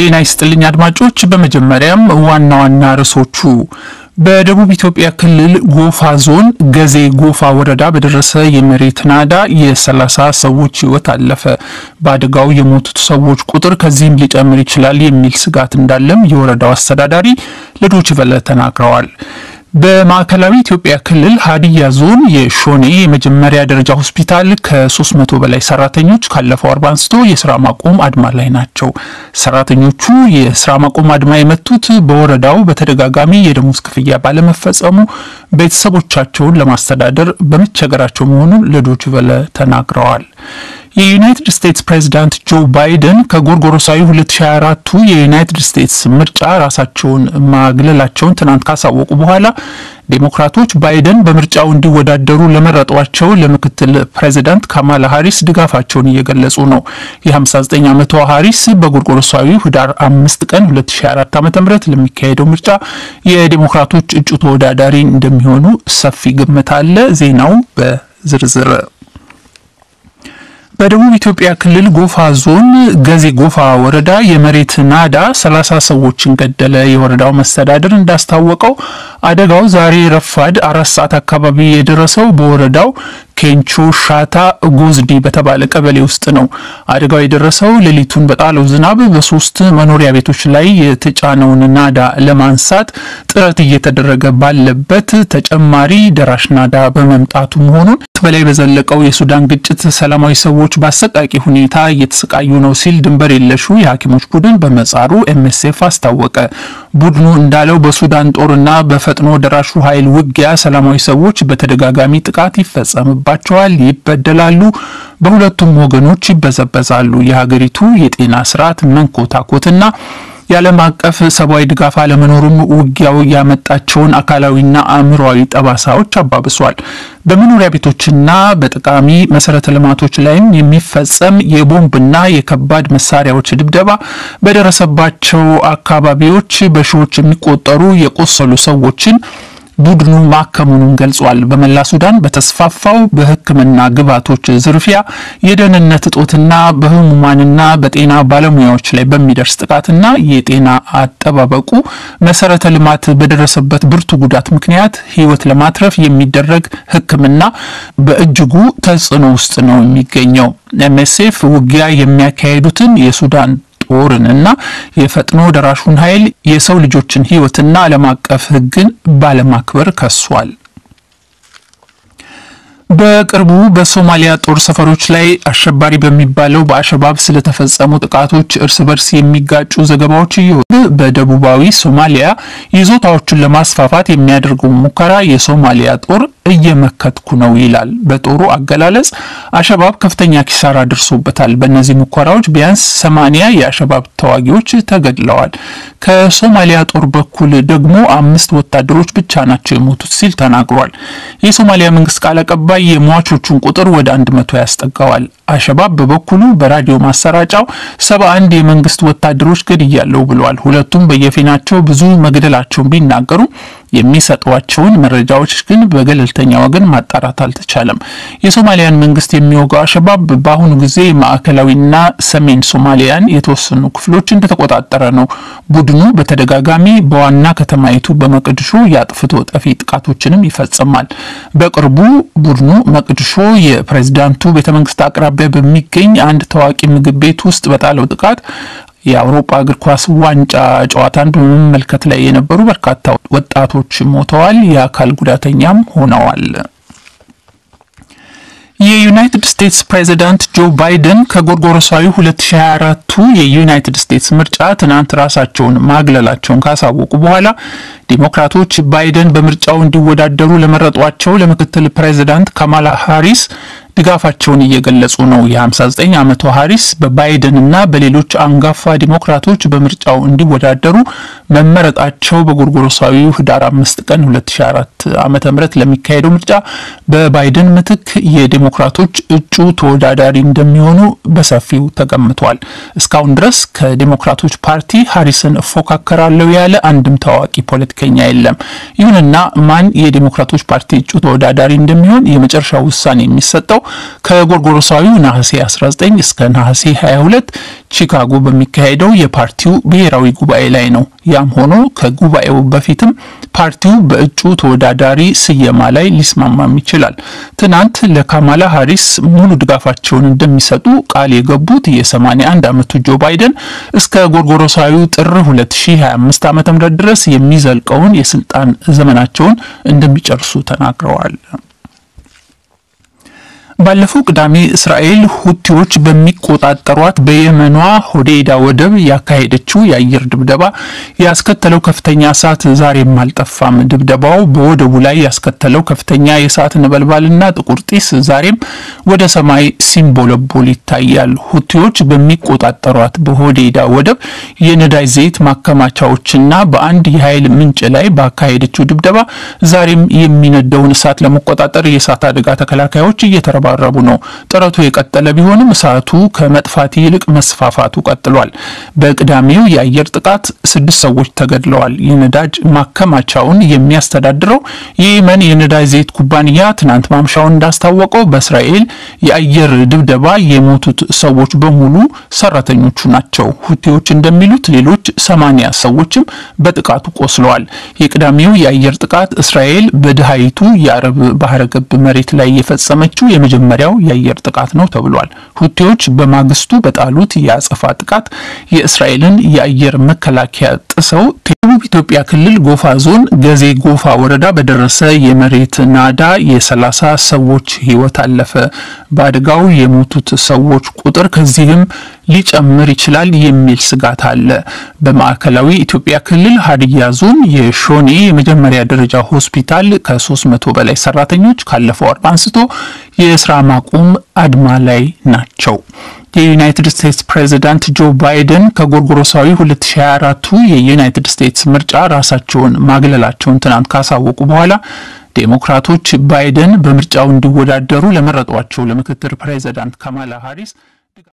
ጤና ይስጥልኝ አድማጮች። በመጀመሪያም ዋና ዋና ርዕሶቹ በደቡብ ኢትዮጵያ ክልል ጎፋ ዞን ገዜ ጎፋ ወረዳ በደረሰ የመሬት ናዳ የሰላሳ ሰዎች ሕይወት አለፈ። በአደጋው የሞቱት ሰዎች ቁጥር ከዚህም ሊጨምር ይችላል የሚል ስጋት እንዳለም የወረዳው አስተዳዳሪ ለዶይቼ ቬለ ተናግረዋል። በማዕከላዊ ኢትዮጵያ ክልል ሀዲያ ዞን የሾኔ የመጀመሪያ ደረጃ ሆስፒታል ከ300 በላይ ሰራተኞች ካለፈው አርባ አንስቶ የስራ ማቆም አድማ ላይ ናቸው። ሰራተኞቹ የስራ ማቆም አድማ የመቱት በወረዳው በተደጋጋሚ የደሞዝ ክፍያ ባለመፈጸሙ ቤተሰቦቻቸውን ለማስተዳደር በመቸገራቸው መሆኑን ለዶይቼ ቬለ ተናግረዋል። የዩናይትድ ስቴትስ ፕሬዚዳንት ጆ ባይደን ከጎርጎሮሳዊ 2024ቱ የዩናይትድ ስቴትስ ምርጫ ራሳቸውን ማግለላቸውን ትናንት ካሳወቁ በኋላ ዴሞክራቶች ባይደን በምርጫው እንዲወዳደሩ ለመረጧቸው ለምክትል ፕሬዚዳንት ካማላ ሀሪስ ድጋፋቸውን እየገለጹ ነው። የ59 ዓመቷ ሀሪስ በጎርጎሮሳዊ ህዳር አምስት ቀን 2024 ዓ ም ለሚካሄደው ምርጫ የዴሞክራቶች እጩ ተወዳዳሪ እንደሚሆኑ ሰፊ ግምት አለ። ዜናው በዝርዝር በደቡብ ኢትዮጵያ ክልል ጎፋ ዞን ገዜ ጎፋ ወረዳ የመሬት ናዳ ሰላሳ ሰዎችን ገደለ። የወረዳው መስተዳድር እንዳስታወቀው አደጋው ዛሬ ረፋድ አራት ሰዓት አካባቢ የደረሰው በወረዳው ኬንቾ ሻታ ጎዝዲ በተባለ ቀበሌ ውስጥ ነው። አደጋው የደረሰው ሌሊቱን በጣለው ዝናብ በሶስት መኖሪያ ቤቶች ላይ የተጫነውን ናዳ ለማንሳት ጥረት እየተደረገ ባለበት ተጨማሪ ደራሽ ናዳ በመምጣቱ መሆኑን በላይ በዘለቀው የሱዳን ግጭት ሰላማዊ ሰዎች በአሰቃቂ ሁኔታ እየተሰቃዩ ነው ሲል ድንበር የለሹ የሐኪሞች ቡድን በመጻሩ ኤምኤስኤፍ አስታወቀ። ቡድኑ እንዳለው በሱዳን ጦርና በፈጥኖ ደራሹ ኃይል ውጊያ ሰላማዊ ሰዎች በተደጋጋሚ ጥቃት ይፈጸምባቸዋል፣ ይበደላሉ፣ በሁለቱም ወገኖች ይበዘበዛሉ። የሀገሪቱ የጤና ስርዓት መንኮታኮትና የዓለም አቀፍ ሰብአዊ ድጋፍ አለመኖሩም ውጊያው ያመጣቸውን አካላዊና አእምሮዊ ጠባሳዎች አባብሷል። በመኖሪያ ቤቶችና በጠቃሚ መሰረተ ልማቶች ላይም የሚፈጸም የቦምብና የከባድ መሳሪያዎች ድብደባ በደረሰባቸው አካባቢዎች በሺዎች የሚቆጠሩ የቆሰሉ ሰዎችን ቡድኑ ማከሙኑን ገልጿል። በመላ ሱዳን በተስፋፋው በሕክምና ግብዓቶች ዝርፊያ፣ የደህንነት እጦትና በህሙማንና በጤና ባለሙያዎች ላይ በሚደርስ ጥቃትና የጤና አጠባበቁ መሰረተ ልማት በደረሰበት ብርቱ ጉዳት ምክንያት ህይወት ለማትረፍ የሚደረግ ሕክምና በእጅጉ ተጽዕኖ ውስጥ ነው የሚገኘው። ኤምኤስኤፍ ውጊያ የሚያካሄዱትን የሱዳን ጦርን እና የፈጥኖ ደራሹን ኃይል የሰው ልጆችን ህይወትና ዓለም አቀፍ ህግን ባለማክበር ከሷል። በቅርቡ በሶማሊያ ጦር ሰፈሮች ላይ አሸባሪ በሚባለው በአሸባብ ስለተፈጸሙ ጥቃቶች እርስ በርስ የሚጋጩ ዘገባዎች እየወጡ በደቡባዊ ሶማሊያ ይዞታዎችን ለማስፋፋት የሚያደርገው ሙከራ የሶማሊያ ጦር እየመከትኩ ነው ይላል። በጦሩ አገላለጽ አሸባብ ከፍተኛ ኪሳራ ደርሶበታል። በእነዚህ ሙከራዎች ቢያንስ ሰማንያ የአሸባብ ተዋጊዎች ተገድለዋል። ከሶማሊያ ጦር በኩል ደግሞ አምስት ወታደሮች ብቻ ናቸው የሞቱት ሲል ተናግሯል። የሶማሊያ መንግስት ቃል አቀባይ የሟቾቹን ቁጥር ወደ አንድ መቶ ያስጠጋዋል። አሸባብ በበኩሉ በራዲዮ ማሰራጫው ሰባ አንድ የመንግስት ወታደሮች ገድያለሁ ብለዋል። ሁለቱም በየፊናቸው ብዙ መግደላቸውን ቢናገሩ የሚሰጧቸውን መረጃዎች ግን በገለልተኛ ወገን ማጣራት አልተቻለም። የሶማሊያን መንግስት የሚወጋው አሸባብ በአሁኑ ጊዜ ማዕከላዊና ሰሜን ሶማሊያን የተወሰኑ ክፍሎች እንደተቆጣጠረ ነው። ቡድኑ በተደጋጋሚ በዋና ከተማይቱ በመቅድሾ የአጥፍቶ ጠፊ ጥቃቶችንም ይፈጽማል። በቅርቡ ቡድኑ መቅድሾ የፕሬዝዳንቱ ቤተመንግስት አቅራቢያ በሚገኝ አንድ ታዋቂ ምግብ ቤት ውስጥ በጣለው ጥቃት የአውሮፓ እግር ኳስ ዋንጫ ጨዋታን በመመልከት ላይ የነበሩ በርካታ ወጣቶች ሞተዋል፣ የአካል ጉዳተኛም ሆነዋል። የዩናይትድ ስቴትስ ፕሬዚዳንት ጆ ባይደን ከጎርጎሮሳዊ 2024ቱ የዩናይትድ ስቴትስ ምርጫ ትናንት ራሳቸውን ማግለላቸውን ካሳወቁ በኋላ ዲሞክራቶች ባይደን በምርጫው እንዲወዳደሩ ለመረጧቸው ለምክትል ፕሬዚዳንት ካማላ ሃሪስ ድጋፋቸውን እየገለጹ ነው። የ59 ዓመቷ ሃሪስ በባይደንና በሌሎች አንጋፋ ዲሞክራቶች በምርጫው እንዲወዳደሩ መመረጣቸው በጎርጎሮሳዊው ህዳር አምስት ቀን 2004 ዓ ም ለሚካሄደው ምርጫ በባይደን ምትክ የዲሞክራቶች እጩ ተወዳዳሪ እንደሚሆኑ በሰፊው ተገምቷል። እስካሁን ድረስ ከዲሞክራቶች ፓርቲ ሃሪስን እፎካከራለሁ ያለ አንድም ታዋቂ ፖለቲከኛ የለም። ይሁንና ማን የዲሞክራቶች ፓርቲ እጩ ተወዳዳሪ እንደሚሆን የመጨረሻው ውሳኔ የሚሰጠው ከጎርጎሮሳዊው ነሐሴ 19 እስከ ነሐሴ 22 ቺካጎ በሚካሄደው የፓርቲው ብሔራዊ ጉባኤ ላይ ነው። ያም ሆኖ ከጉባኤው በፊትም ፓርቲው በእጩ ተወዳዳሪ ስየማ ላይ ሊስማማም ይችላል። ትናንት ለካማላ ሃሪስ ሙሉ ድጋፋቸውን እንደሚሰጡ ቃል የገቡት የ81 ዓመቱ ጆ ባይደን እስከ ጎርጎሮሳዊው ጥር 2025 ዓ ም ድረስ የሚዘልቀውን የስልጣን ዘመናቸውን እንደሚጨርሱ ተናግረዋል። ባለፈው ቅዳሜ እስራኤል ሁቲዎች በሚቆጣጠሯት በየመኗ ሆዴይዳ ወደብ ያካሄደችው የአየር ድብደባ ያስከተለው ከፍተኛ እሳት ዛሬም አልጠፋም። ድብደባው በወደቡ ላይ ያስከተለው ከፍተኛ የእሳት ነበልባልና ጥቁር ጢስ ዛሬም ወደ ሰማይ ሲንቦለቦል ይታያል። ሁቲዎች በሚቆጣጠሯት በሆዴይዳ ወደብ የነዳጅ ዘይት ማከማቻዎችና በአንድ የኃይል ምንጭ ላይ ባካሄደችው ድብደባ ዛሬም የሚነደውን እሳት ለመቆጣጠር የእሳት አደጋ ተከላካዮች እየተረባ ረቡ ነው። ጥረቱ የቀጠለ ቢሆንም እሳቱ ከመጥፋት ይልቅ መስፋፋቱ ቀጥሏል። በቅዳሜው የአየር ጥቃት ስድስት ሰዎች ተገድለዋል። የነዳጅ ማከማቻውን የሚያስተዳድረው የየመን የነዳጅ ዘይት ኩባንያ ትናንት ማምሻውን እንዳስታወቀው በእስራኤል የአየር ድብደባ የሞቱት ሰዎች በሙሉ ሰራተኞቹ ናቸው። ሁቴዎች እንደሚሉት ሌሎች ሰማኒያ ሰዎችም በጥቃቱ ቆስለዋል። የቅዳሜው የአየር ጥቃት እስራኤል በድሃይቱ የአረብ ባህረ ገብ መሬት ላይ የፈጸመችው የመጀመሪያው የአየር ጥቃት ነው ተብሏል። ሁቴዎች በማግስቱ በጣሉት የአጸፋ ጥቃት የእስራኤልን የአየር መከላከያ ጥሰው ደቡብ ኢትዮጵያ ክልል ጎፋ ዞን ገዜ ጎፋ ወረዳ በደረሰ የመሬት ናዳ የሰላሳ ሰዎች ሕይወት አለፈ። በአደጋው የሞቱት ሰዎች ቁጥር ከዚህም ሊጨምር ይችላል የሚል ስጋት አለ። በማዕከላዊ ኢትዮጵያ ክልል ሀዲያ ዞን የሾኔ የመጀመሪያ ደረጃ ሆስፒታል ከሶስት መቶ በላይ ሰራተኞች ካለፈው አርብ አንስቶ የስራ ማቆም አድማ ላይ ናቸው። የዩናይትድ ስቴትስ ፕሬዚዳንት ጆ ባይደን ከጎርጎሮሳዊ 2024ቱ የዩናይትድ ስቴትስ ምርጫ ራሳቸውን ማግለላቸውን ትናንት ካሳወቁ በኋላ ዴሞክራቶች ባይደን በምርጫው እንዲወዳደሩ ለመረጧቸው ለምክትል ፕሬዚዳንት ካማላ ሃሪስ